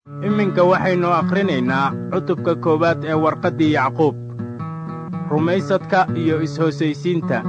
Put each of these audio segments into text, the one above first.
iminka waxaynu akhrinaynaa cutubka koowaad ee warqaddii yacquub rumaysadka iyo is-hoosaysiinta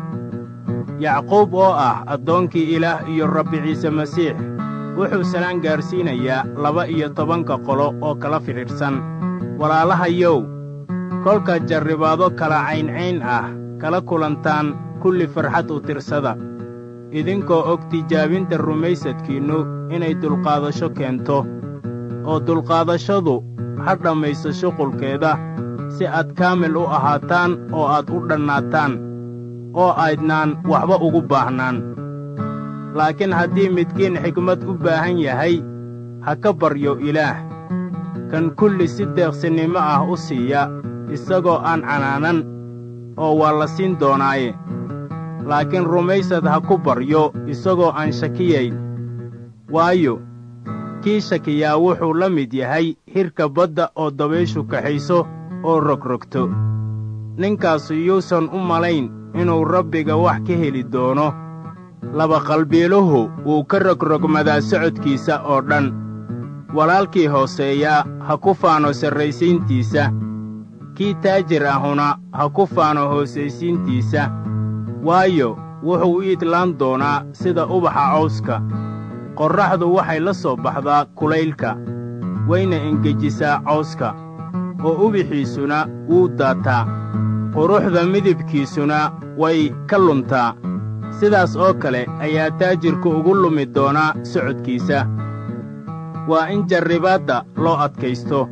yacquub oo ah addoonkii ilaah iyo rabbi ciise masiix wuxuu salaan gaarsiinayaa laba iyo tobanka qolo oo kala fidhiidhsan walaalahayow kolka jarribaado kala cayncayn ah kala kulantaan kulli farxad u tirsada idinkoo og tijaabinta rumaysadkiinnu inay dulqaadasho keento oo dulqaadashadu ha dhammayso shuqulkeeda si aad kaamil u ahaataan oo aad u dhannaataan oo aydnaan waxba ugu baahnaan laakiin haddii midkiin xigmad u baahan yahay ha ka baryo ilaah kan kulli si deeqsinnimo ah u siiya isagoo aan canaanan oo waa la siin doonaaye laakiin rumaysad ha ku baryo isagoo aan shakiyayn waayo kii shakiyaa wuxuu la mid yahay hirka badda oo dabayshu kaxayso oo rogrogto ninkaasu yuusan u malayn inuu rabbiga wax ka heli doono labaqalbiiluhu wuu ka rogrogmadaa socodkiisa oo dhan walaalkii hooseeyaa ha ku faano sarraysiintiisa kii taajir ahuna ha ku faano hoosaysiintiisa waayo wuxuu u idlaan doonaa sida ubaxa cawska qorraxdu waxay la soo baxdaa kulaylka wayna engejisaa cawska oo ubixiisuna wuu daataa quruxda midibkiisuna way ka luntaa sidaas oo kale ayaa taajirku ugu lumi doonaa socodkiisa waa in jarribaadda loo adkaysto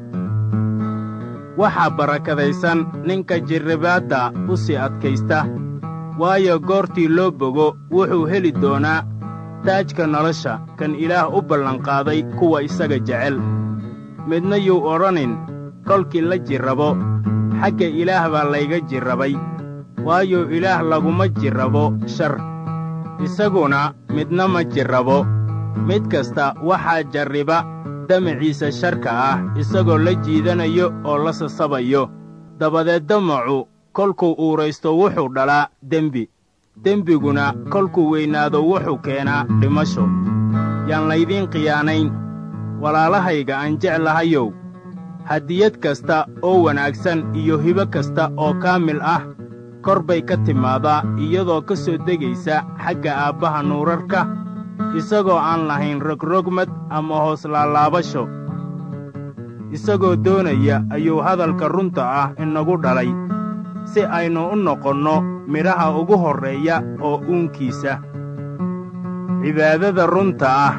waxaa barakadaysan ninka jarribaadda u sii adkaysta waayo goortii loo bogo wuxuu heli doonaa taajka nolosha kan ilaah u ballanqaaday kuwa isaga jecel midna yuu odhanin kolkii la jirrabo xagga ilaah baa layga jirrabay waayo ilaah laguma jirrabo shar isaguna midna ma jirrabo mid kasta waxaa jarriba damaciisa sharka ah isagoo la jiidanayo oo la sasabayo dabadeed damacu kolkuu uuraysto wuxuu dhalaa dembi dembiguna kolkuu weynaado wuxuu keenaa dhimasho yaan laydiin khiyaanayn walaalahayga aan jeclahayow hadiyad kasta oo wanaagsan iyo hibo kasta oo kaamil ah kor bay ka timaadaa iyadoo ka soo degaysa xagga aabbaha nuurarka isagoo aan lahayn rogrogmad ama hoos laalaabasho isagoo doonaya ayuu hadalka runta ah inagu dhalay si aynu u noqonno midhaha ugu horreeya oo uunkiisa cibaadada runta ah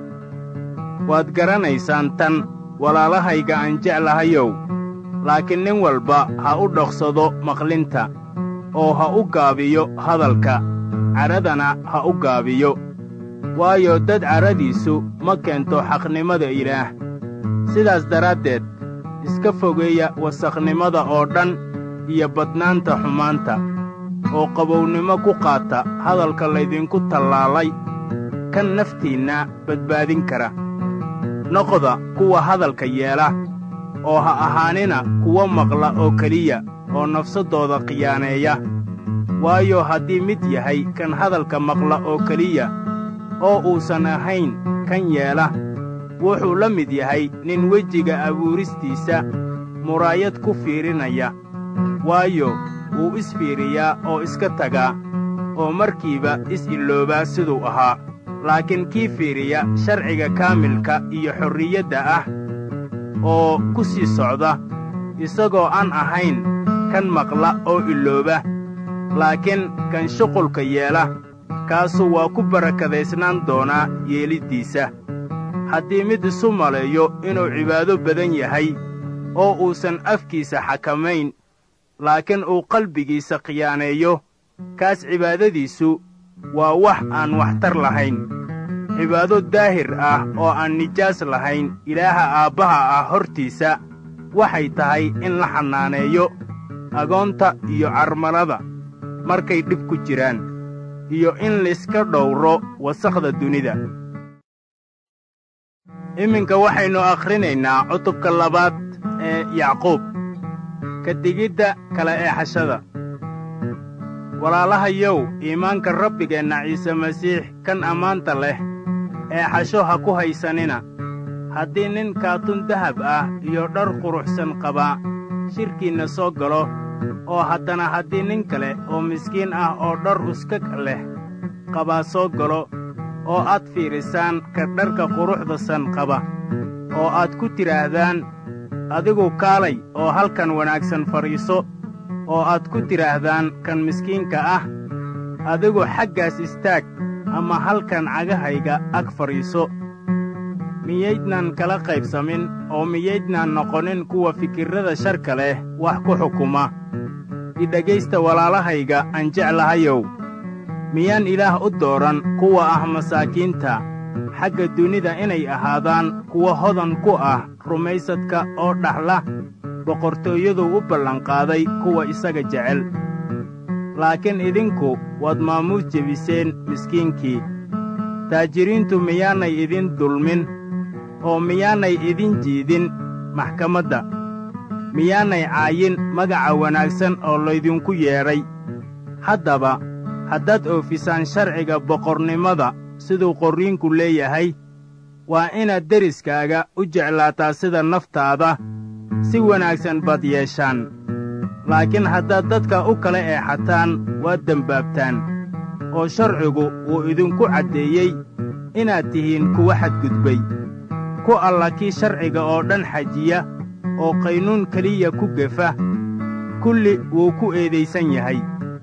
waad garanaysaan tan walaalahayga aan jeclahayow laakiin nin walba ha u dhoqsado maqlinta oo ha u gaabiyo hadalka cadhadana ha u gaabiyo waayo dad cadhadiisu ma keento xaqnimada ilaah sidaas daraaddeed iska fogeeya wasakhnimada oo dhan iyo badnaanta xumaanta oo qabownimo ku qaata hadalka laydinku tallaalay kan naftiinna badbaadin kara noqda kuwa hadalka yeela oo ha ahaanina kuwa maqla oo keliya oo nafsaddooda khiyaaneeya waayo haddii mid yahay kan hadalka maqla oo keliya oo uusan ahayn kan yeela wuxuu la mid yahay nin wejiga abuuristiisa muraayad ku fiirinaya waayo wuu isfiiriyaa oo iska tagaa oo markiiba is-iloobaa siduu ahaa laakiin kii fiiriya sharciga kaamilka iyo xorriyadda ah oo ku sii socda isagoo aan ahayn kan maqla oo ilooba laakiin kan shuqulka yeela kaasu waa ku barakadaysnaan doonaa yeeliddiisa haddii mid isu maleeyo inuu cibaado badan yahay oo uusan afkiisa xakamayn laakiin uu qalbigiisa khiyaaneeyo kaas cibaadadiisu waa wax aan waxtar lahayn cibaado daahir ah oo aan nijaas lahayn ilaaha aabbaha ah hortiisa waxay tahay in la xannaaneeyo agoonta iyo carmalada markay dhib ku jiraan iyo in layska dhowro wasakhda dunida iminka waxaynu akhrinaynaa cutubka labaad ee yacquub ka digidda kala eexashada walaalahayow iimaanka rabbigeenna ciise masiix kan ammaanta leh eexasho ha ku haysanina haddii nin kaatun dahab ah iyo dhar quruxsan qabaa shirkiinna soo galo oo haddana haddii nin kale oo miskiin ah oo dhar uskag leh qabaa soo galo oo aad fiidhisaan ka dharka quruxdasan qaba oo aad ku tidhaahdaan adigu kaalay oo halkan wanaagsan fadhiiso oo aad ku tidhaahdaan kan miskiinka ah adigu xaggaas istaag ama halkan cagahayga ag fadhiiso miyaydnaan kala qaybsamin oo miyaydnaan noqonin kuwa fikirrada sharka leh wax ku xukuma idhegaysta walaalahayga aan jeclahayow miyaan ilaah u dooran kuwa ah masaakiinta xagga dunida inay ahaadaan kuwa hodan ku ah rumaysadka oo dhaxla boqortooyaduu u ballanqaaday kuwa isaga jecel laakiin idinku waad maamuus jebiseen miskiinkii taajiriintu miyaanay idin dulmin oo miyaanay idin jiidin maxkamadda miyaanay caayin magaca wanaagsan oo laydinku yeedhay haddaba haddaad oofisaan sharciga boqornimada siduu qorriinku leeyahay waa inaad deriskaaga u jeclaataa sida naftaada si wanaagsan baad yeeshaan laakiin haddaad dadka u kala eexataan waad dembaabtaan oo sharcigu wuu idinku caddeeyey inaad tihiin kuwa xadgudbay ku alla kii sharciga oo dhan xajiya oo qaynuun keliya ku gefa kulli wuu ku eedaysan yahay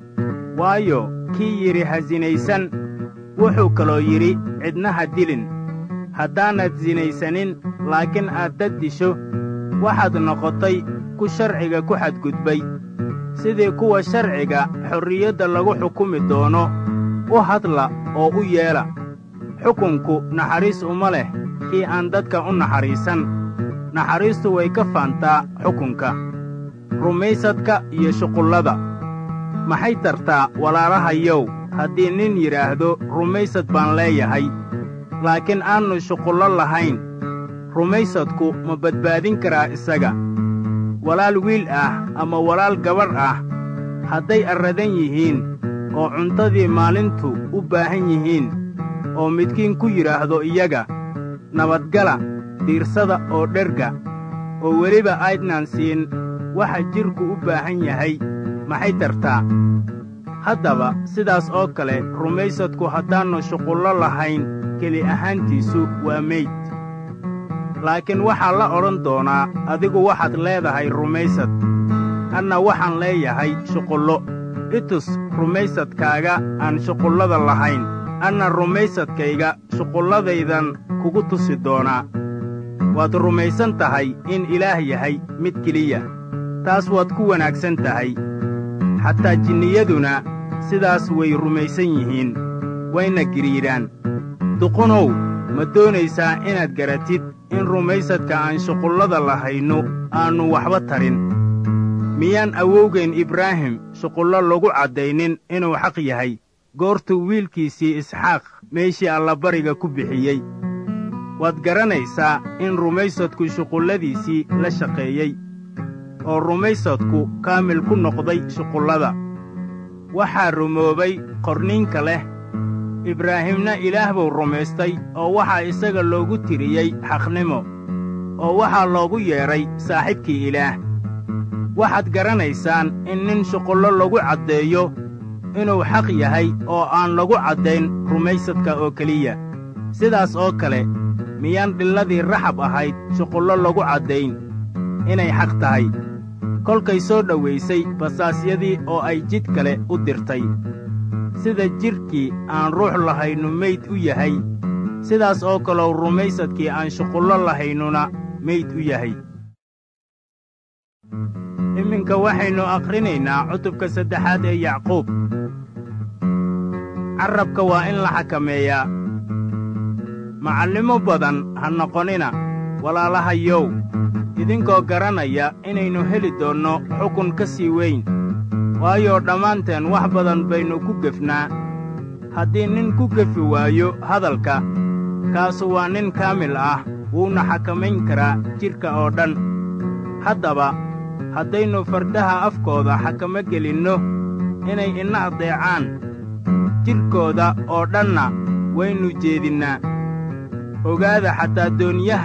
waayo kii yidhi ha sinaysan wuxuu kaloo yidhi cidna ha dilin haddaanad sinaysanin laakiin aad dad disho waxaad noqotay ku sharciga ku xadgudbay sidii kuwa sharciga xorriyadda lagu xukumi doono u hadla oo u yeela xukunku naxariis uma leh kii aan dadka u naxariisan naxariistu way ka faantaa xukunka rumaysadka iyo shuqullada maxay tartaa walaalahayow haddii nin yidhaahdo rumaysad baan leeyahay laakiin aannu shuqullo lahayn rumaysadku ma badbaadin karaa isaga walaal wiil ah ama walaal gabadh ah hadday arradan yihiin oo cuntadii maalintu u baahan yihiin oo midkiin ku yidhaahdo iyaga nabadgala diirsada oo dherga oo weliba aydnaan siin waxa jidhku u baahan yahay maxay tartaa haddaba sidaas oo kale rumaysadku haddaannu shuqullo lahayn keli ahaantiisu waa meyd laakiin waxaa la odhan doonaa adigu waxaad leedahay rumaysad anna waxaan leeyahay shuqullo itus rumaysadkaaga aan shuqullada lahayn anna rumaysadkayga shuqulladaydan kugu tusi doonaa waad rumaysan tahay in ilaah yahay mid keliya taas waad ku wanaagsan tahay xataa jinniyaduna sidaas way rumaysan yihiin wayna giriidhaan duqunow ma doonaysaa inaad garatid in rumaysadka aan shuqullada lahaynu aannu waxba tarin miyaan awowgayn ibraahim shuqullo lagu caddaynin inuu xaq yahay goortuu wiilkiisii isxaaq meeshii allabariga ku bixiyey waad garanaysaa in rumaysadku shuqulladiisii la shaqeeyey oo rumaysadku kaamil ku noqday shuqullada waxaa rumoobay qorniinka leh ibraahimna ilaah buu rumaystay oo waxaa isaga loogu tiriyey xaqnimo oo waxaa loogu yeedhay saaxiibkii ilaah waxaad garanaysaan in nin shuqullo lagu caddeeyo inuu xaq yahay oo aan lagu caddayn rumaysadka oo keliya sidaas oo kale miyaan dhilladii raxab ahayd shuqullo lagu caddayn inay xaq tahay kolkay soo dhowaysay basaasyadii oo ay jid kale u dirtay sida jidhkii aan ruux lahaynu meyd u yahay sidaas oo kalow rumaysadkii aan shuqullo lahaynuna meyd u yahay iminka waxaynu akhrinaynaa cutubka saddexaad ee yacquub carrabka waa in la xakameeyaa macallimo badan ha noqonina walaalahayow idinkoo garanaya inaynu heli doonno xukun ka sii weyn waayo dhammaanteen wax badan baynu ku gefnaa haddii nin ku gefi waayo hadalka kaasu waa nin kaamil ah wuuna xakamayn karaa jidhka oo dhan haddaba haddaynu fardaha afkooda xakamo gelinno inay ina addeecaan jidhkooda oo dhanna waynu jeedinnaa ogaada xataa dooniyaha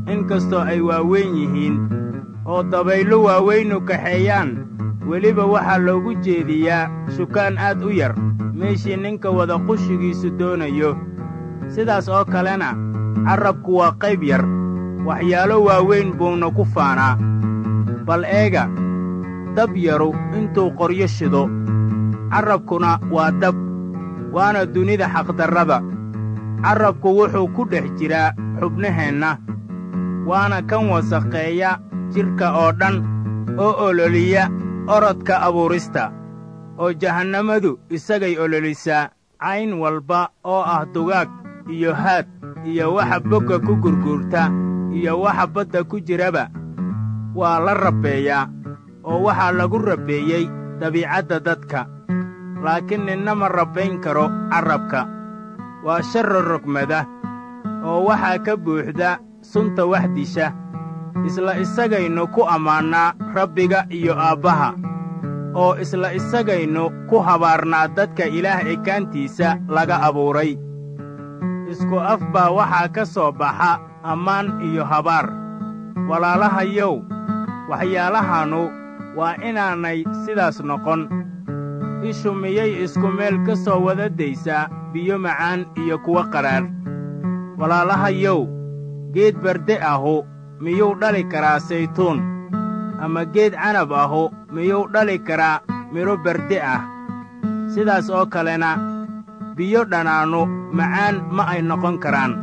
in kastoo ay waaweyn yihiin oo dabayllo waaweynu kaxeeyaan weliba waxaa loogu jeediyaa shukaan aad u yar meeshii ninka wada qushigiisu doonayo sidaas oo kalena carrabku waa qayb yar waxyaalo waaweyn buuna ku faanaa bal eega dab yaru intuu qoryo shido carrabkuna waa dab waana dunida xaqdarrada carrabku wuxuu ku dhex jiraa xubnaheenna waana kan wasakheeya jidhka oo dhan oo ololiya orodka abuurista oo jahannamadu isagay ololisaa cayn walba oo ah dugaag iyo haad iyo waxa bogga ku gurguurta iyo waxa badda ku jiraba waa la rabbeeyaa oo waxaa lagu rabbeeyey dabiicadda dadka laakiin ninna ma rabbayn karo carrabka waa sharro rogmada oo waxaa ka buuxda sunta wax disha isla isagaynu ku ammaannaa rabbiga iyo aabbaha oo isla isagaynu ku habaarnaa dadka ilaah ekaantiisa laga abuuray isku af baa waxaa ka soo baxa ammaan iyo habaar walaalahayow waxyaalahannu waa inaanay sidaas noqon ishu miyay isku meel ka soo wada daysaa biyo macaan iyo kuwo qadhaadh walaalahayow geed barde ahu miyuu dhali karaa saytuun ama geed canab ahu miyuu dhali karaa midho barde ah sidaas oo kalena biyo dhanaannu macaan ma ay noqon karaan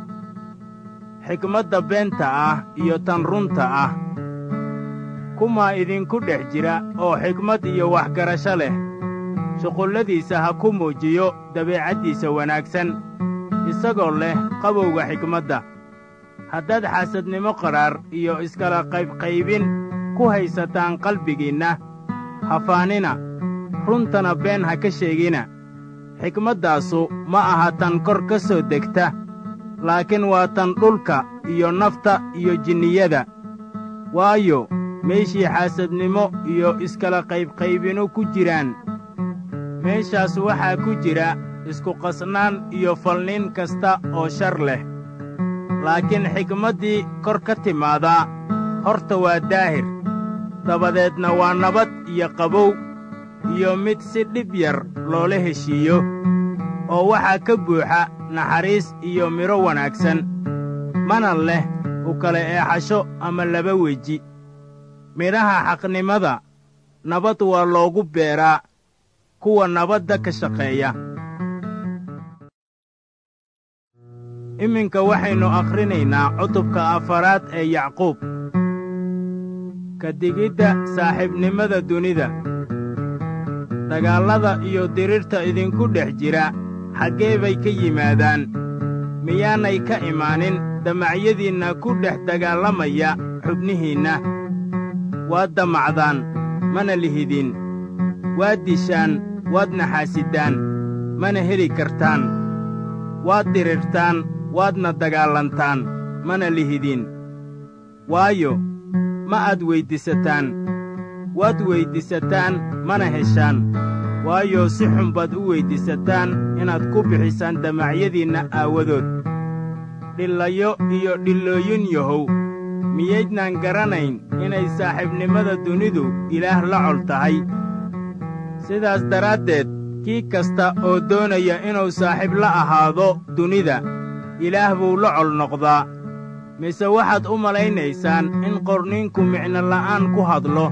xikmadda beenta ah iyo tan runta ah kumaa idinku dhex jira oo xikmad iyo waxgarasho leh shuqulladiisa ha ku muujiyo dabeecaddiisa wanaagsan isagoo leh qabowga xikmadda haddaad xaasadnimo qadhaar iyo iskala qaybqaybin ku haysataan qalbigiinna hafaanina runtana been ha ka sheegina xikmaddaasu ma aha tan kor ka soo degta laakiin waa tan dhulka iyo nafta iyo jinniyada waayo meeshii xaasadnimo iyo iskala qaybqaybinu ku jiraan meeshaas waxaa ku jira isku-qasnaan iyo falnin kasta oo shar leh laakiin xikmaddii kor ka timaadaa horta waa daahir dabadeedna waa nabad iyo qabow iyo mid si dhib yar loola heshiiyo oo waxaa ka buuxa naxariis iyo midho wanaagsan mana leh u kala eexasho ama laba weji midhaha xaqnimada nabad waa loogu beeraa kuwa nabadda ka shaqeeya iminka waxaynu akhrinaynaa cutubka afaraad ee yacquub ka digidda saaxiibnimada dunida dagaallada iyo dirirta idinku dhex jira xaggee bay ka yimaadaan miyaanay ka imaanin damacyadiinna ku dhex dagaallamaya xubnihiinna waad damacdaan mana lihidin waad dishaan waad naxaasidaan mana heli kartaan waad dirirtaan waadna dagaalantaan mana lihidin waayo ma aad weyddiisataan waad weyddiisataan mana heshaan waayo si xun baad u weyddiisataan inaad ku bixisaan damacyadiinna aawadood dhillayo iyo dhillooyin yahow miyaydnaan garanayn inay saaxiibnimada dunidu ilaah la col tahay sidaas daraaddeed kii kasta oo doonaya inuu saaxiib la ahaado dunida ilaah buu la col noqdaa mise waxaad u malaynaysaan in qorniinku micno la'aan ku hadlo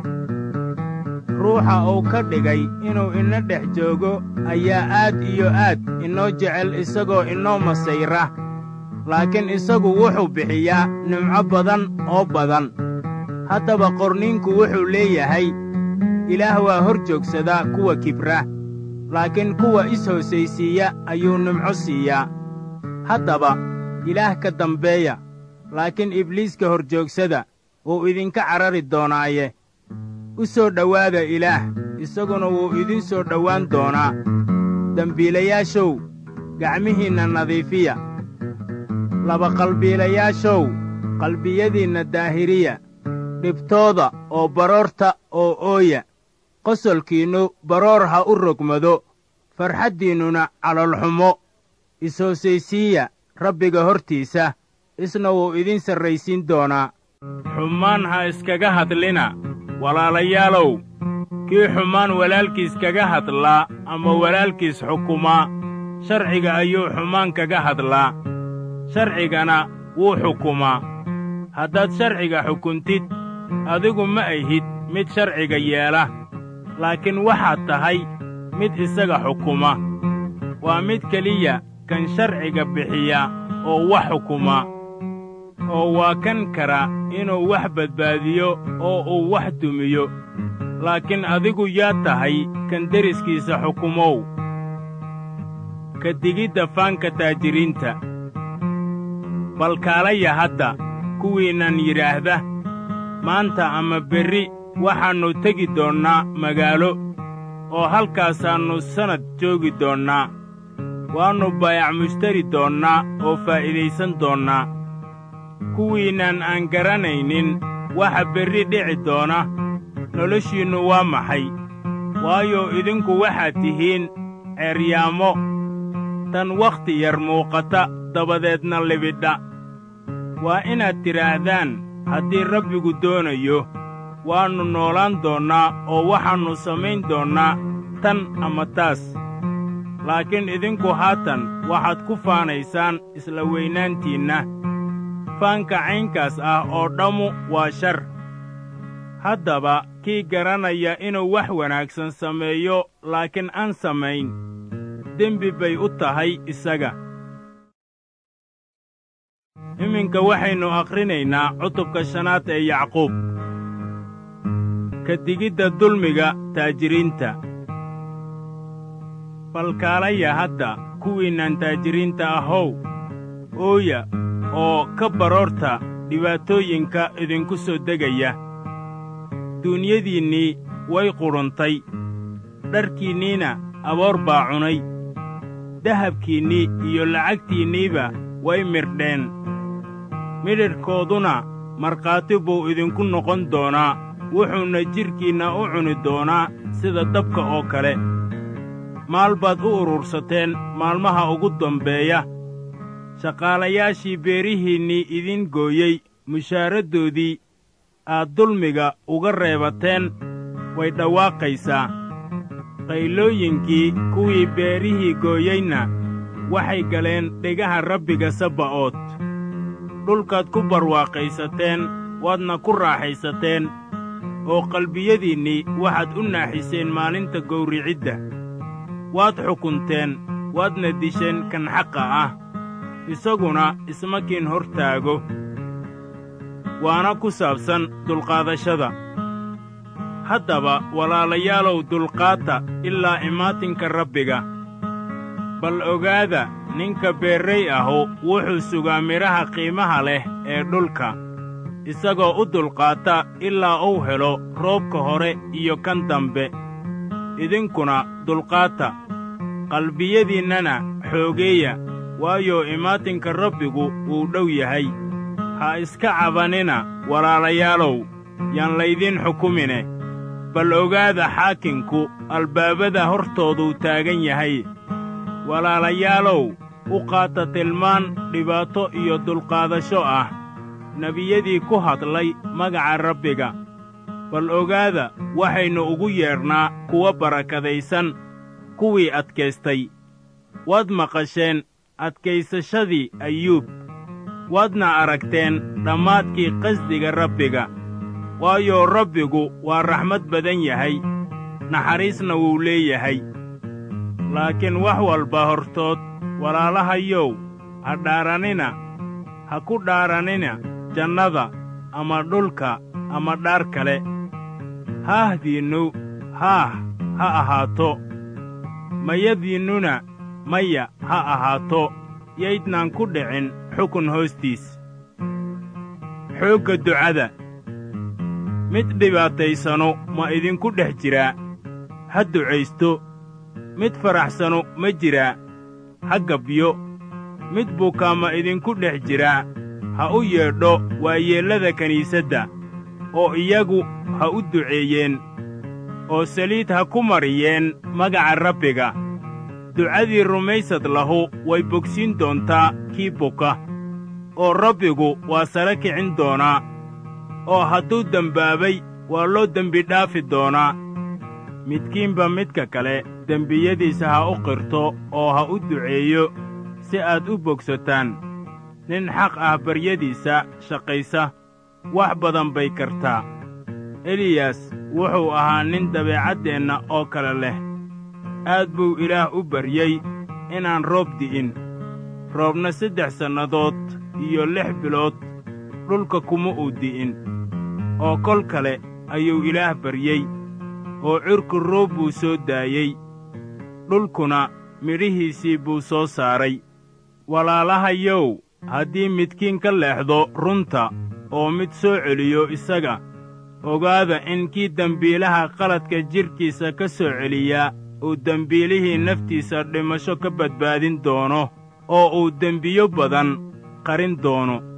ruuxa uu ka dhigay inuu ina dhex joogo ayaa aad iyo aad inoo jecel isagoo inoo masayra laakiin isagu wuxuu bixiyaa nimco badan oo badan haddaba qorniinku wuxuu leeyahay ilaah waa hor joogsadaa kuwa kibra laakiin kuwa is-hoosaysiiya ayuu nimco siiyaa haddaba ilaah ka dambeeya laakiin ibliiska hor joogsada wuu idinka carari doonaaye u soo dhowaada ilaah isaguna wuu idin soo dhowaan doonaa dembiilayaashow gacmihiinna nadiifiya labaqalbiilayaashow qalbiyadiinna daahiriya dhibtooda oo baroorta oo ooya qosolkiinnu baroor ha u rogmado farxaddiinnuna calolxumo is-hoosaysiiya rabbiga hortiisa isna wuu idin sarraysiin doonaa xumaan ha iskaga hadlina walaalayaalow kii xumaan walaalkiis kaga hadlaa ama walaalkiis xukumaa sharciga ayuu xumaan kaga hadlaa sharcigana wuu xukumaa haddaad sharciga xukuntid adigu ma ahid mid sharciga yeela laakiin waxaad tahay mid isaga xukuma waa mid keliya kan sharciga bixiya oo wax xukuma oo waa kan kara inuu wax badbaadiyo oo uu wax dumiyo laakiin adigu yaa tahay kan deriskiisa xukumow ka digidda faanka taajiriinta bal kaalaya hadda kuwiinnan yidhaahda maanta ama berri waxaannu tegi doonnaa magaalo oo halkaasaannu sannad joogi doonnaa waannu baayac mushtari doonnaa oo faa'iidaysan doonnaa kuwiinnan aan garanaynin waxa berri dhici doona noloshiinnu waa maxay waayo idinku waxaad tihiin ceeryaamo tan wakhti yar muuqata dabadeedna libidha waa inaad tidhaahdaan haddii rabbigu doonayo waannu noolaan doonnaa oo waxaannu samayn doonnaa tan ama taas laakiin idinku haatan waxaad ku faanaysaan isla weynaantiinna faanka caynkaas ah oo dhammu waa shar haddaba kii garanaya inuu wax wanaagsan sameeyo laakiin aan samayn dembi bay u tahay isaga iminka waxaynu akhrinaynaa cutubka shanaad ee yacquub ka digidda dulmiga taajiriinta balkaalaya hadda kuwiinnan taajiriinta ahow ooya oo ka baroorta dhibaatooyinka idinku soo degaya duunyadiinnii way qudhuntay dharkiinniina aboor baa cunay dahabkiinnii iyo lacagtiinniiba way mirdheen midhidhkooduna markhaati buu idinku noqon doonaa wuxuuna jidhkiinna u cuni doonaa sida dabka oo kale maal baad u urursateen maalmaha ugu dambeeya shaqaalayaashii beerihiinnii idin gooyey mushaaraddoodii aad dulmiga uga reebateen way dhawaaqaysaa qaylooyinkii kuwii beerihii gooyeyna waxay galeen dhegaha rabbiga sabba'ood dhulkaad ku barwaaqaysateen waadna ku raaxaysateen oo qalbiyadiinnii waxaad u naaxiseen maalinta gowricidda waad xukunteen waadna disheen kan xaqa ah isaguna ismakiin hor taago waana ku saabsan dulqaadashada haddaba walaalayaalow dulqaata ilaa imaatinka rabbiga bal ogaada ninka beerray ahu wuxuu sugaa midhaha qiimaha leh ee dhulka isagoo u dulqaata ilaa uu helo roobka hore iyo kan dambe idinkuna dulqaata qalbiyadiinnana xoogeeya waayo imaatinka rabbigu wuu dhow yahay ha iska cabanina walaalayaalow yaan laydin xukumine bal ogaada xaakinku albaabada hortooduu taagan yahay walaalayaalow u qaata tilmaan dhibaato iyo dulqaadasho ah nebiyadii ku hadlay magaca rabbiga bal ogaada waxaynu ugu yeedhnaa kuwa barakadaysan kuwii adkaystay waad maqasheen adkaysashadii ayuub waadna aragteen dhammaadkii qasdiga rabbiga waayo rabbigu waa raxmad badan yahay naxariisna wuu leeyahay laakiin wax walba hortood walaalahayow ha dhaaranina ha ku dhaaranina jannada ama dhulka ama dhaar kale haahdiinnu haah ha ahaato mayadiinnuna maya ha ahaato yaydnaan ku dhicin xukun hoostiis xoogga ducada mid dhibaataysanu ma idinku dhex jiraa ha ducaysto mid faraxsanu ma jiraa ha gabyo mid bukaa ma idinku dhex jiraa ha u yeedho waayeellada kiniisadda oo iyagu ha u duceeyeen oo saliid ha ku mariyeen magaca rabbiga ducadii rumaysad lahu way bogsiin doontaa kii buka oo rabbigu waa sare kicin doonaa oo hadduu dembaabay waa loo dembi dhaafi doonaa midkiinba midka kale dembiyadiisa ha u qirto oo ha u duceeyo si aad u bogsataan nin xaq ah baryadiisa shaqaysa wax badan bay kartaa eliyas wuxuu ahaa nin dabeecaddeenna oo kale leh aad buu ilaah u baryey inaan roob di'in roobna saddex sannadood iyo lix bilood dhulka kuma uu di'in oo kol kale ayuu ilaah baryey oo cirku roob buu soo daayey dhulkuna midhihiisii buu soo saaray walaalahayow haddii midkiin ka leexdo runta oo mid soo celiyo isaga ogaada in kii dembiilaha qaladka jidhkiisa ka soo celiyaa uu dembiilihii naftiisa dhimasho ka badbaadin doono oo uu dembiyo badan qarin doono